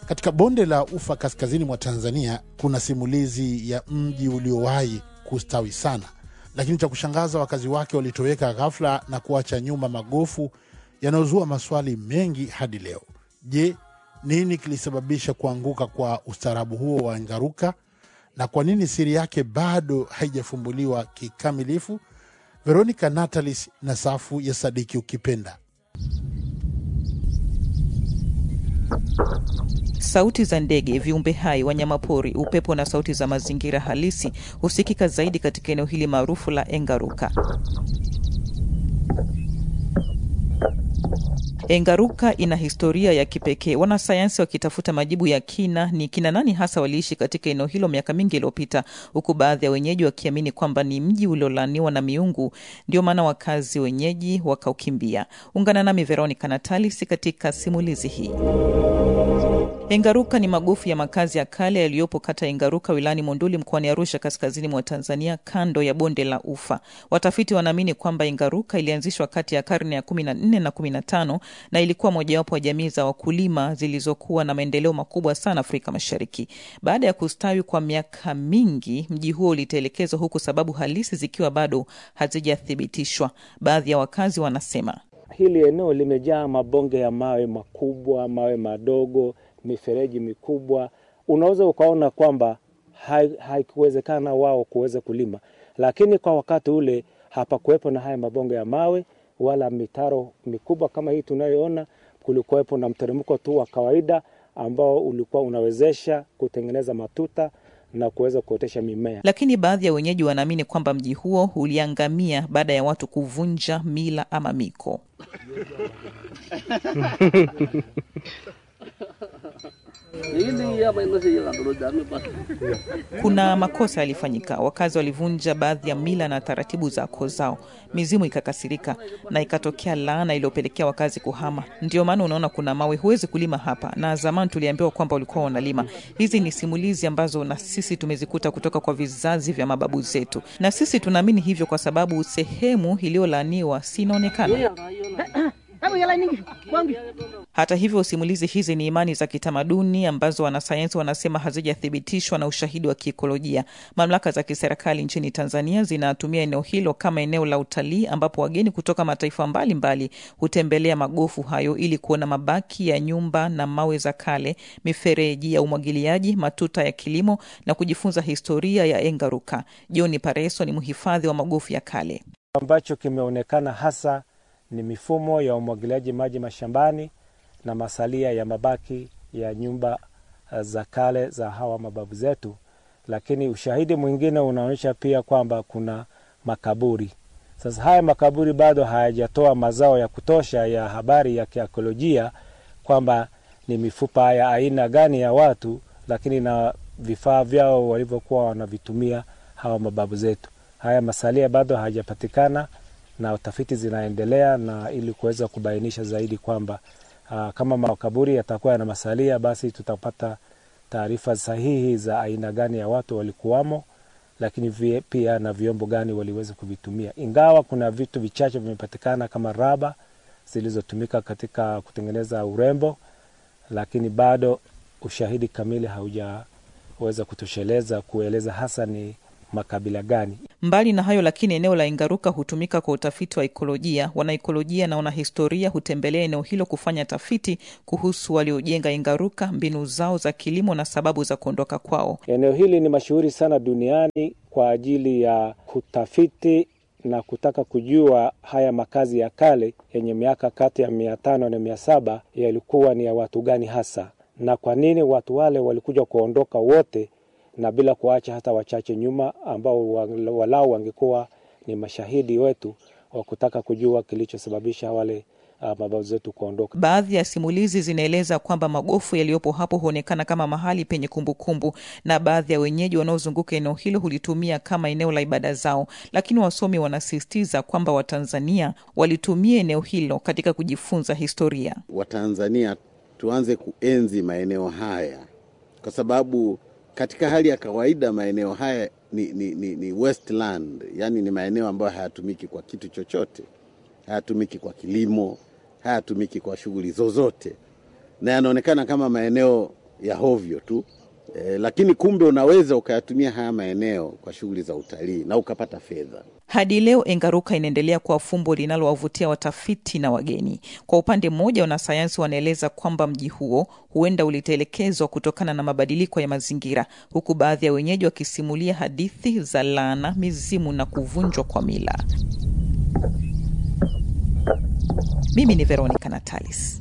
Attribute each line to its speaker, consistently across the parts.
Speaker 1: Katika bonde la Ufa kaskazini mwa Tanzania kuna simulizi ya mji uliowahi kustawi sana, lakini cha kushangaza wakazi wake walitoweka ghafla na kuacha nyuma magofu yanayozua maswali mengi hadi leo. Je, nini kilisababisha kuanguka kwa ustaarabu huo wa Ngaruka na kwa nini siri yake bado haijafumbuliwa kikamilifu? Veronica Natalis na safu ya Sadiki Ukipenda.
Speaker 2: Sauti za ndege, viumbe hai, wanyamapori, upepo na sauti za mazingira halisi husikika zaidi katika eneo hili maarufu la Engaruka. Engaruka ina historia ya kipekee. Wanasayansi wakitafuta majibu ya kina ni kina nani hasa waliishi katika eneo hilo miaka mingi iliyopita, huku baadhi ya wenyeji wakiamini kwamba ni mji uliolaaniwa na miungu, ndio maana wakazi wenyeji wakaukimbia. Ungana nami Veronica Natalis katika simulizi hii. Engaruka ni magofu ya makazi ya kale yaliyopo kata ya Engaruka wilayani Monduli mkoani Arusha kaskazini mwa Tanzania kando ya bonde la Ufa. Watafiti wanaamini kwamba Engaruka ilianzishwa kati ya karne ya kumi na nne na kumi na tano na ilikuwa mojawapo wa jamii za wakulima zilizokuwa na maendeleo makubwa sana Afrika Mashariki. Baada ya kustawi kwa miaka mingi, mji huo ulitelekezwa huku sababu halisi zikiwa bado hazijathibitishwa. Baadhi ya wakazi wanasema
Speaker 3: hili eneo limejaa mabonge ya mawe makubwa, mawe madogo mifereji mikubwa, unaweza ukaona kwamba haikuwezekana wao kuweza kulima, lakini kwa wakati ule hapakuwepo na haya mabonge ya mawe wala mitaro mikubwa kama hii tunayoona. Kulikuwepo na mteremko tu wa kawaida ambao ulikuwa unawezesha kutengeneza matuta na kuweza kuotesha mimea.
Speaker 2: Lakini baadhi ya wenyeji wanaamini kwamba mji huo uliangamia baada ya watu kuvunja mila ama miko. Kuna makosa yalifanyika, wakazi walivunja baadhi ya mila na taratibu za koo zao, mizimu ikakasirika na ikatokea laana iliyopelekea wakazi kuhama. Ndio maana unaona kuna mawe, huwezi kulima hapa, na zamani tuliambiwa kwamba walikuwa wanalima. Hizi ni simulizi ambazo na sisi tumezikuta kutoka kwa vizazi vya mababu zetu, na sisi tunaamini hivyo kwa sababu sehemu iliyolaaniwa si inaonekana hata hivyo, simulizi hizi ni imani za kitamaduni ambazo wanasayansi wanasema hazijathibitishwa na ushahidi wa kiikolojia. Mamlaka za kiserikali nchini Tanzania zinatumia eneo hilo kama eneo la utalii, ambapo wageni kutoka mataifa mbalimbali mbali hutembelea magofu hayo ili kuona mabaki ya nyumba na mawe za kale, mifereji ya umwagiliaji, matuta ya kilimo na kujifunza historia ya Engaruka. John Pareso ni mhifadhi wa magofu ya kale.
Speaker 3: ambacho kimeonekana hasa ni mifumo ya umwagiliaji maji mashambani na masalia ya mabaki ya nyumba za kale za hawa mababu zetu. Lakini ushahidi mwingine unaonyesha pia kwamba kuna makaburi. Sasa haya makaburi bado hayajatoa mazao ya kutosha ya habari ya kiakolojia kwamba ni mifupa ya aina gani ya watu, lakini na vifaa vyao walivyokuwa wanavitumia hawa mababu zetu. Haya masalia bado hayajapatikana na utafiti zinaendelea na ili kuweza kubainisha zaidi kwamba uh, kama makaburi yatakuwa yana masalia, basi tutapata taarifa sahihi za aina gani ya watu walikuwamo, lakini vie, pia na vyombo gani waliweza kuvitumia, ingawa kuna vitu vichache vimepatikana kama raba zilizotumika katika kutengeneza urembo, lakini bado ushahidi kamili haujaweza kutosheleza kueleza hasa ni makabila gani.
Speaker 2: Mbali na hayo lakini, eneo la Engaruka hutumika kwa utafiti wa ikolojia. Wanaikolojia na wanahistoria hutembelea eneo hilo kufanya tafiti kuhusu waliojenga Engaruka, mbinu zao za kilimo na sababu za kuondoka kwao.
Speaker 3: Eneo hili ni mashuhuri sana duniani kwa ajili ya kutafiti na kutaka kujua haya makazi ya kale yenye miaka kati ya mia tano na mia saba yalikuwa ni ya watu gani hasa, na kwa nini watu wale walikuja kuondoka wote na bila kuacha hata wachache nyuma ambao walau wangekuwa ni mashahidi wetu wa kutaka kujua kilichosababisha wale uh, mababu zetu kuondoka.
Speaker 2: Baadhi ya simulizi zinaeleza kwamba magofu yaliyopo hapo huonekana kama mahali penye kumbukumbu kumbu, na baadhi ya wenyeji wanaozunguka eneo hilo hulitumia kama eneo la ibada zao, lakini wasomi wanasisitiza kwamba Watanzania walitumia eneo hilo katika kujifunza historia.
Speaker 4: Watanzania tuanze kuenzi maeneo haya kwa sababu katika hali ya kawaida maeneo haya ni, ni, ni, ni westland, yani ni maeneo ambayo hayatumiki kwa kitu chochote, hayatumiki kwa kilimo, hayatumiki kwa shughuli zozote, na yanaonekana kama maeneo ya hovyo tu e, lakini kumbe unaweza ukayatumia haya maeneo kwa shughuli za utalii na ukapata fedha.
Speaker 2: Hadi leo Engaruka inaendelea kuwa fumbo linalowavutia watafiti na wageni. Kwa upande mmoja, wanasayansi wanaeleza kwamba mji huo huenda ulitelekezwa kutokana na mabadiliko ya mazingira, huku baadhi ya wenyeji wakisimulia hadithi za laana, mizimu na kuvunjwa kwa mila. Mimi ni Veronica Natalis.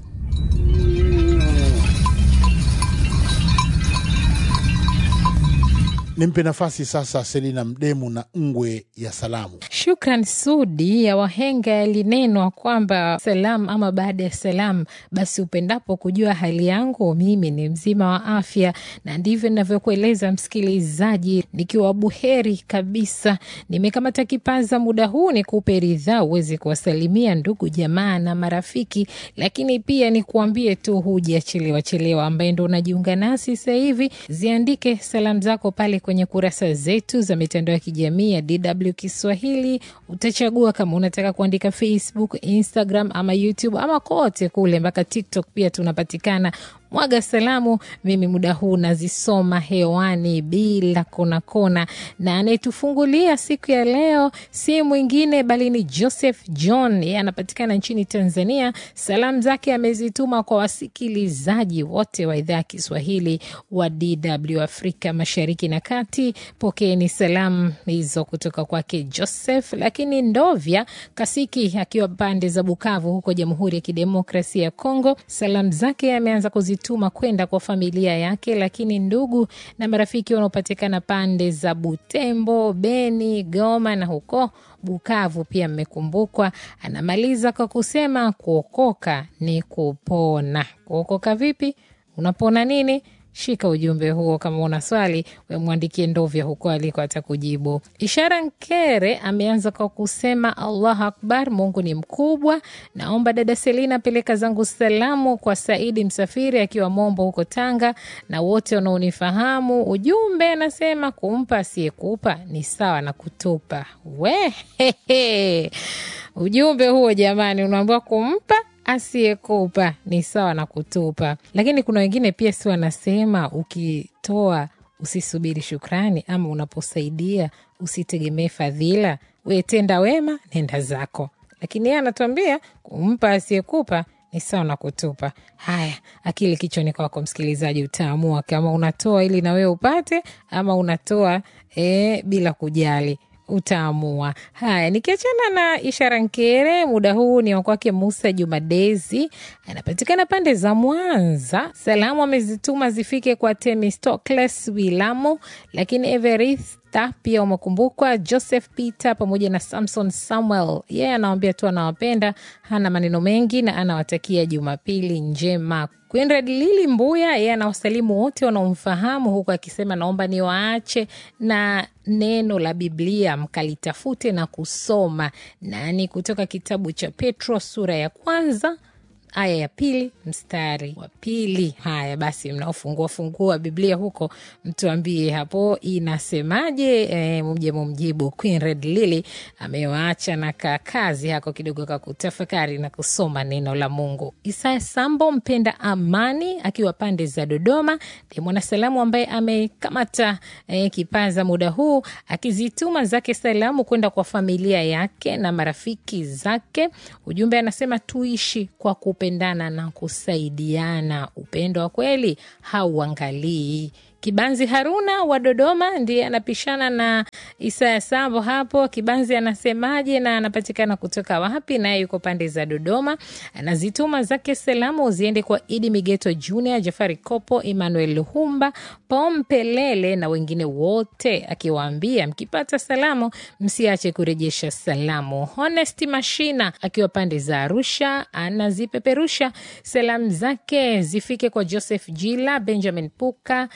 Speaker 1: Nimpe nafasi sasa Selina Mdemu na ngwe ya salamu.
Speaker 5: Shukran Sudi. Ya wahenga yalinenwa kwamba salam ama baada ya salam, basi upendapo kujua hali yangu, mimi ni mzima wa afya, na ndivyo ninavyokueleza msikilizaji, nikiwa buheri kabisa. Nimekamata kipaza muda huu ni kupe ridhaa uweze kuwasalimia ndugu jamaa na marafiki, lakini pia ni kuambie tu hujachelewa chelewa, ambaye ndo unajiunga nasi sasa hivi, ziandike salamu zako pale kwenye kurasa zetu za mitandao ya kijamii ya DW Kiswahili. Utachagua kama unataka kuandika Facebook, Instagram ama YouTube ama kote kule, mpaka TikTok pia tunapatikana. Mwaga salamu, mimi muda huu nazisoma hewani bila kona kona, na anayetufungulia siku ya leo si mwingine bali ni Joseph John, yeye anapatikana nchini Tanzania. Salamu zake amezituma kwa wasikilizaji wote wa idhaa ya Kiswahili wa DW Afrika Mashariki na Kati. Pokeeni salamu hizo kutoka kwake Joseph. Lakini Ndovya Kasiki akiwa pande za Bukavu huko Jamhuri ya Kidemokrasia ya Kongo, salamu zake ameanza kuzituma kwenda kwa familia yake, lakini ndugu na marafiki wanaopatikana pande za Butembo, Beni, Goma na huko Bukavu pia mmekumbukwa. Anamaliza kwa kusema kuokoka ni kupona. Kuokoka vipi? Unapona nini? Shika ujumbe huo. Kama una swali, wemwandikie Ndovya huko aliko atakujibu. Ishara Nkere ameanza kwa kusema Allahu akbar, Mungu ni mkubwa. Naomba dada Selina peleka zangu salamu kwa Saidi Msafiri akiwa Mombo huko Tanga na wote wanaonifahamu. Ujumbe anasema kumpa asiyekupa ni sawa na kutupa. We hehe. Ujumbe huo jamani, unaambiwa kumpa asiyekupa ni sawa na kutupa. Lakini kuna wengine pia si wanasema ukitoa usisubiri shukrani, ama unaposaidia usitegemee fadhila, we tenda wema, nenda zako. Lakini yeye anatuambia kumpa asiyekupa ni sawa na kutupa. Haya, akili kichwani kwako msikilizaji, utaamua kama unatoa ili na wewe upate ama unatoa e, bila kujali utaamua. Haya, nikiachana na Ishara Nkere, muda huu ni wakwake Musa Jumadezi, anapatikana pande za Mwanza. Salamu amezituma zifike kwa Temistocles Wilamo, lakini Everista pia umekumbukwa, Joseph Peter pamoja na Samson Samuel. Yeye yeah, anawambia tu anawapenda, hana maneno mengi na anawatakia Jumapili njema. Quinred Lili Mbuya yeye anawasalimu wote wanaomfahamu huku akisema naomba niwaache na neno la Biblia mkalitafute na kusoma, nani kutoka kitabu cha Petro sura ya kwanza aya ya pili mstari wa pili. Haya basi, mnaofungua fungua Biblia huko mtuambie hapo inasemaje, e, mje mumjibu. Queen Red Lily amewaacha na kakazi hako kidogo ka kutafakari na kusoma neno la Mungu. Isaya Sambo mpenda amani akiwa pande za Dodoma ni mwanasalamu ambaye amekamata e, kipaza muda huu akizituma zake salamu kwenda kwa familia yake na marafiki zake. Ujumbe anasema tuishi kwa kupendana na kusaidiana. Upendo wa kweli hauangalii Kibanzi Haruna wa Dodoma ndiye anapishana na Isaya Sambo hapo. Kibanzi anasemaje na anapatikana kutoka wapi? Naye yuko pande za Dodoma, anazituma zake salamu ziende kwa Idi Migeto Junior, Jafari Kopo, Emmanuel Luhumba, Pompelele na wengine wote, akiwaambia mkipata salamu msiache kurejesha salamu. Honest Mashina akiwa pande za Arusha anazipeperusha salamu zake zifike kwa Joseph Jila, Benjamin Puka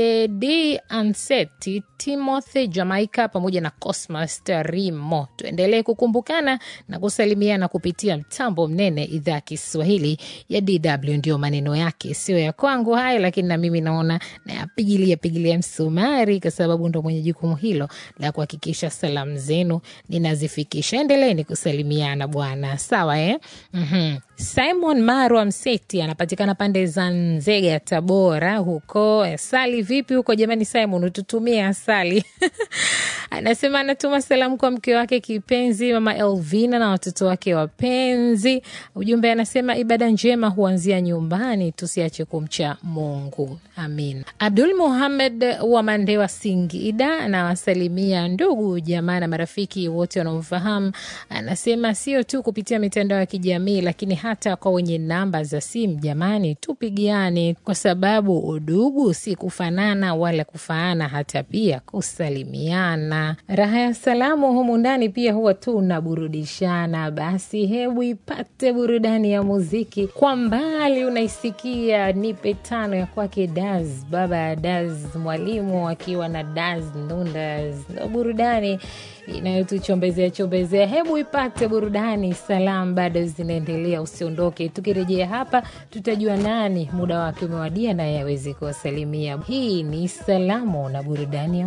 Speaker 5: Tedi Anseti, Timothy Jamaica pamoja na Cosmas Tarimo. Tuendelee kukumbukana na kusalimiana kupitia mtambo mnene, idhaa ya Kiswahili ya DW. Ndio maneno yake, sio ya kwangu haya, lakini na mimi naona nayapigilia pigilia msumari, kwa sababu ndo mwenye jukumu hilo la kuhakikisha salamu zenu ninazifikisha. Endeleeni kusalimiana bwana, sawa eh? mm-hmm. Simon Marwa Mseti anapatikana pande za Nzega, Tabora huko. Asali vipi huko jamani? Simon, ututumie asali anasema anatuma salamu kwa mke wake kipenzi mama Elvina na watoto wake wapenzi. Ujumbe anasema ibada njema huanzia nyumbani, tusiache kumcha Mungu. Amin. Abdul Muhamed wa Mandewa, Singida, anawasalimia ndugu jamaa na marafiki wote wanaomfahamu. Anasema sio tu kupitia mitandao ya kijamii, lakini hata kwa wenye namba za simu. Jamani, tupigiane, kwa sababu udugu si kufanana wala kufaana, hata pia kusalimiana. Raha ya salamu humu ndani pia huwa tunaburudishana. Basi hebu ipate burudani ya muziki. Kwa mbali unaisikia nipe tano ya kwake Daz, baba ya Daz, mwalimu akiwa na Daz Nundas, ndo burudani inayotuchombezea chombezea. Hebu ipate burudani. Salamu bado zinaendelea, usiondoke. Tukirejea hapa, tutajua nani muda wake umewadia naye awezi kuwasalimia. Hii ni salamu na burudani ya